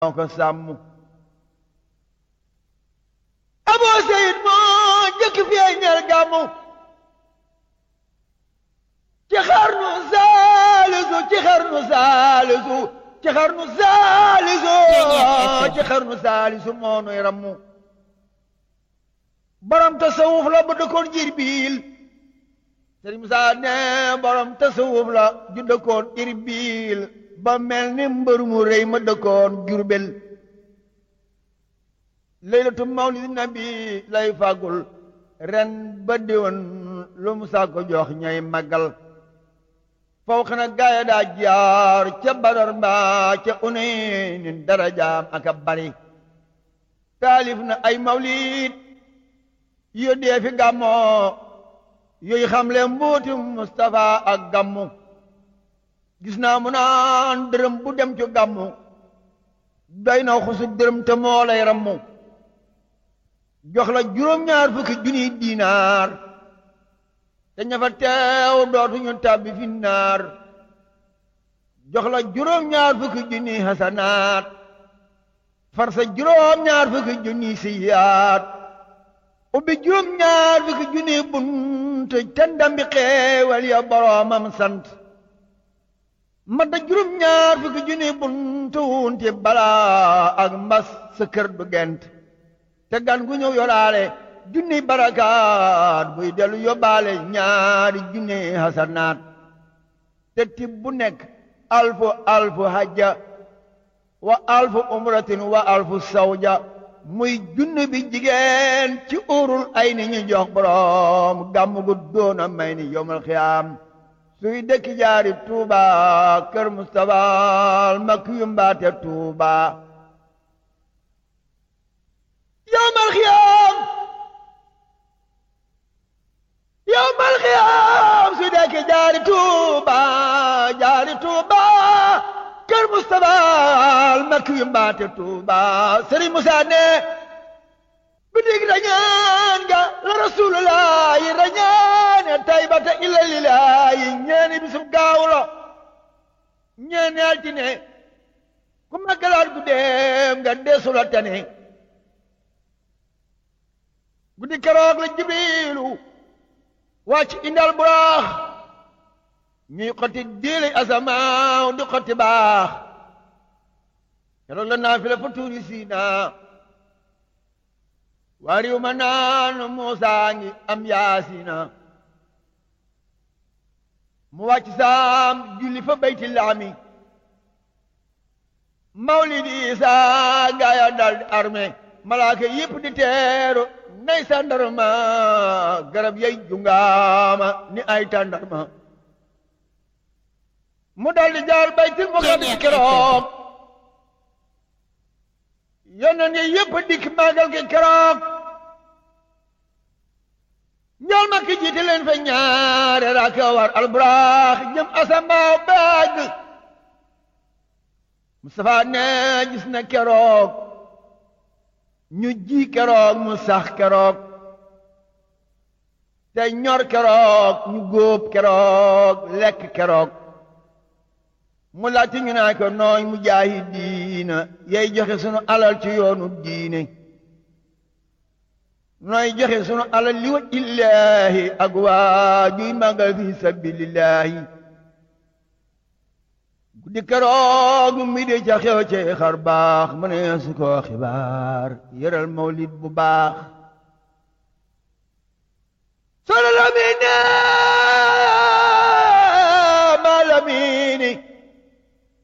moo ko sàmm aboo seyid moo njëkk feeñal gàmmu ci xarnu saalisu ci xarnu saalisu ci xarnu saalisu ci xarnu saalisu moo nuy rammu borom tasawuf la bu dëkkoon Irbil Sëriñ Musaa ne borom tasawuf la ju dëkkoon Irbil ba mel ni mbër mu rëy ma dëkkoon Jurbel laylatu mawlidi nabi lay fàggul ren ba déwén lu Musaa ko jox ñay màggal faw xana gaaya daa jaar ca Badar mbaa ca Unaynin darajaam aka bari taalif na ay mawlid yo dee fi gàmmoo yooyu xamle mbuuti Mustafa ak gàmmu gis naa mu naan dërëm bu dem ci gàmmu doy na xusu dërëm te moo lay rammu jox la juróom-ñaar fukki junniy diinaar te ña fa teew dootuñu tàbbi fi naar jox la juróom-ñaar fukki junniy hasanaat far sa juróom-ñaar fukki junniy siyaat ubbi juróom-ñaar fukki junniy bunt te ndambi xeewal ya boroomam sant madda juróom-ñaar fukki junniy bunt wunti balaa ak mbas sa kër du gent te gan gu ñëw yoraale junniy barakaat buy dellu yóbbaale ñaari junniy hasanaat te tib bu nekk alfu alfu hajja wa alfu umratin wa alfu sawja muy junni bi jigéen ci urul ay ni ñu jox borom gàmm gu doona may ni yomal xiyaam suy dëkki jaari tuuba kër Mustafa mak yu mbaate tuuba yomal xiyaam yomal xiyaam suy dëkki jaari tuuba jaari tuuba kër Mustafa mak yu mbaate tuuba Sëriñ Musaa ne bidig rañaan nga la rasulullah yi rañaane taybata illa lillahi ñeeni bisub gaaw la ñeeni altine ku maggalaat guddeem nga deesula tane guddi keroog la jibrilu wàcc indal buraax ñuy xotti diili asamaaw di xotti baax keroog la naafila fa tuuri siina waa riw ma naan Muusaa ngi am yaasina mu wàcc saam julli fa bayti laami mawlidi Isaa gaaya dal di armé malaaka yépp di teeru nay sandarma garab yay jungaama ni ay tàndarma mu dal di jaar baytil muqaddas keroog yonent yi yépp dikk màggal gi keroog ñool ma ki jiite leen fa ñaare raaka war alburaax jëm asamaaw baag Mustafa ne gis na keroog ñu ji keroog mu sax keroog te ñor keroog ñu góob keroog lekk keroog mu laajte ñu naa ko nooy mu jaahi diina yay joxe sunu alal ci yoonu diine nooy joxe sunu alal li wa illaahi ak waa juy màggal fi sabilillahi guddi keroog mi di ca xew ci xar baax mu ne su ko xibaar yëral mawlid bu baax solo la mi ne